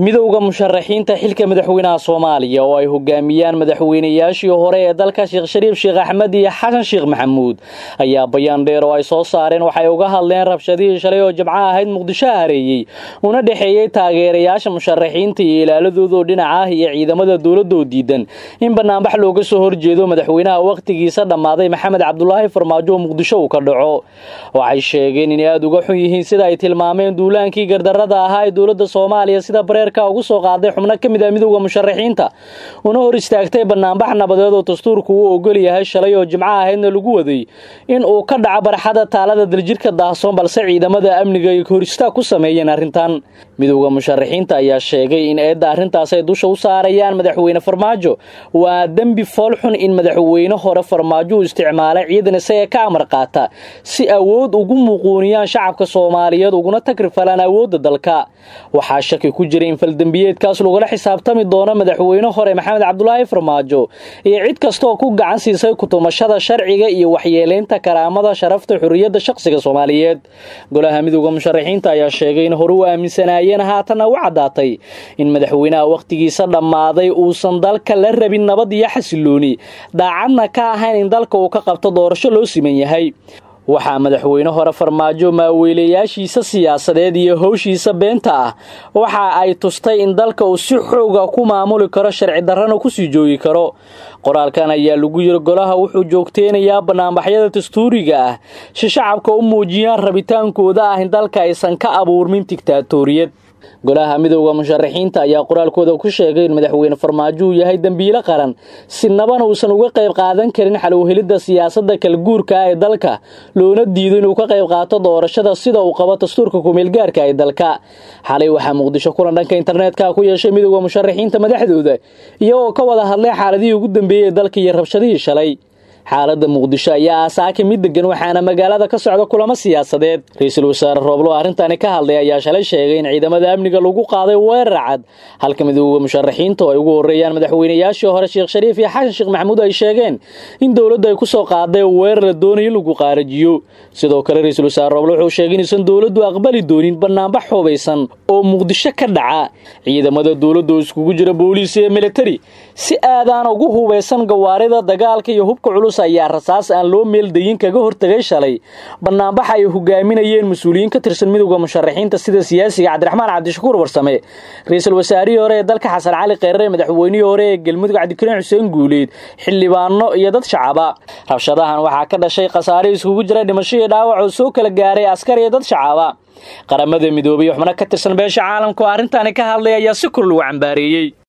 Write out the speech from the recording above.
midowda musharaxiinta xilka madaxweynaha soomaaliya oo ay hogaamiyaan madaxweynayaashii hore ee dalka sheekh shariif sheekh axmed iyo xasan sheekh maxamuud ayaa bayaan dheer oo ay soo saareen waxay uga hadleen rabshadihii shalay oo jimco ahayd muqdisho hareeyey una dhexeeyey taageerayaasha musharaxiinta iyo ilaaladoodaoo dhinaca ah iyo ciidamada dowladoo diidan in banaanbax looga soo horjeedo madaxweynaha wakhtigiisa dhammaaday maxamed cabdulaahi farmaajo oo muqdisho uu ka dhaco waxay sheegeen inay aada uga xun yihiin sida ay tilmaameen duulaankii gardarada ahaa ee dowladda soomaaliya sida bareerka ugu soo qaaday xubno ka mid ah midowda musharaxiinta una hor istaagtay banaanbax nabadeed oo dastuurku uu ogol yahay shalay oo jimco ahaydna lagu waday in uu ka dhaco barxada taalada daljirka daahsoon balse ciidamada amniga ay horistaag ku sameeyeen arrintan midowda musharaxiinta ayaa sheegay in eedda arrintaas ay dusha u saarayaan madaxweyne farmaajo waa dembi foolxun in madaxweyne hore farmaajo uu isticmaalay ciidan isaga ka amar qaata si awood ugu muquuniyaan shacabka soomaaliyeed uguna tagrifalaan awoodda dalka waxaa shaki ku jira in faldembiyeedkaas lagula xisaabtami doono madaxweyne hore maxamed cabdulaahi farmaajo iyo cid kastaoo ku gacan siisay kutumashada sharciga iyo waxyeelaynta karaamada sharafta xorriyadda shaqsiga soomaaliyeed golaha midowda musharaxiinta ayaa sheegay in hore u aaminsanaayeen haatanna u caddaatay in madaxweynaha wakhtigiisa dhammaaday uusan dalka la rabin nabad iyo xasilooni daacadna ka ahayn in dalka uu ka qabto doorasho loo siman yahay waxaa madaxweyne hore farmaajo maaweelayaashiisa siyaasadeed iyo howshiisa beenta ah waxa ay tustay in dalka uu si xooga ku maamuli karo sharci darrana kusii joogi karo qoraalkan ayaa lagu yiri golaha wuxuu joogteynayaa banaanbaxyada dastuuriga ah si shacabka u muujiyaan rabitaankooda ah in dalka aysan ka abuurmin digtaatoriyad golaha midowda musharaxiinta ayaa qoraalkooda ku sheegay in madaxweyne farmaajo uu yahay dembiilo qaran si naban uusan uga qayb qaadan karin xalowhelidda siyaasadda kalguurka ee dalka loona diido inuu ka qayb qaato doorashada sida uu qabo dastuurka kumeelgaarka ee dalka xalay waxaa muqdisho kulan dhanka internetka ku yeeshay midowda musharaxiinta madaxdooda iyagoo ka wada hadlay xaaladihii ugu dambeeyey ee dalka iyo rabshadihii shalay xaaladda muqdisho ayaa aasaaka mid degan waxaana magaalada ka socda kulamo siyaasadeed ra-iisul wasaare rooblo arrintani ka hadlay ayaa shalay sheegay in ciidamada amniga lagu qaaday weerar cad halka midowda musharaxiinta oo ay ugu horreeyaan madaxweynayaashii hore sheekh shariif iyo xasan sheekh maxamuud ay sheegeen in dowladdu ay ku soo qaaday weerar la doonayo in lagu qaarajiyo sidoo kale ra-iisul wasaare rooblo wuxuu sheegay inaysan dowladdu aqbali doonin banaanbax hubaysan oo muqdisho ka dhaca ciidamada dowladda oo iskugu jira booliis iyo militari si aadaan ugu hubaysan gawaarida dagaalka iyo hubka culus ayaa rasaas aan loo meeldayin kaga hortagay shalay banaanbaxa ay hogaaminayeen mas-uuliyiin ka tirsan midowda musharaxiinta sida siyaasiga cabdiraxmaan cabdishakuur warsame ra-iisul wasaarihii hore ee dalka xasan cali kheyre madaxweynihii hore ee galmudug cabdikariin xuseen guuleed xildhibaano iyo dad shacaba rabshadahan waxaa ka dhashay khasaare iskugu jira dhimasho iyo dhaawac oo soo kala gaaray askar iyo dad shacaba qaramada midoobay xubno ka tirsan beesha caalamka oo arrintaani ka hadlay ayaa si kor lagu cambaareeyey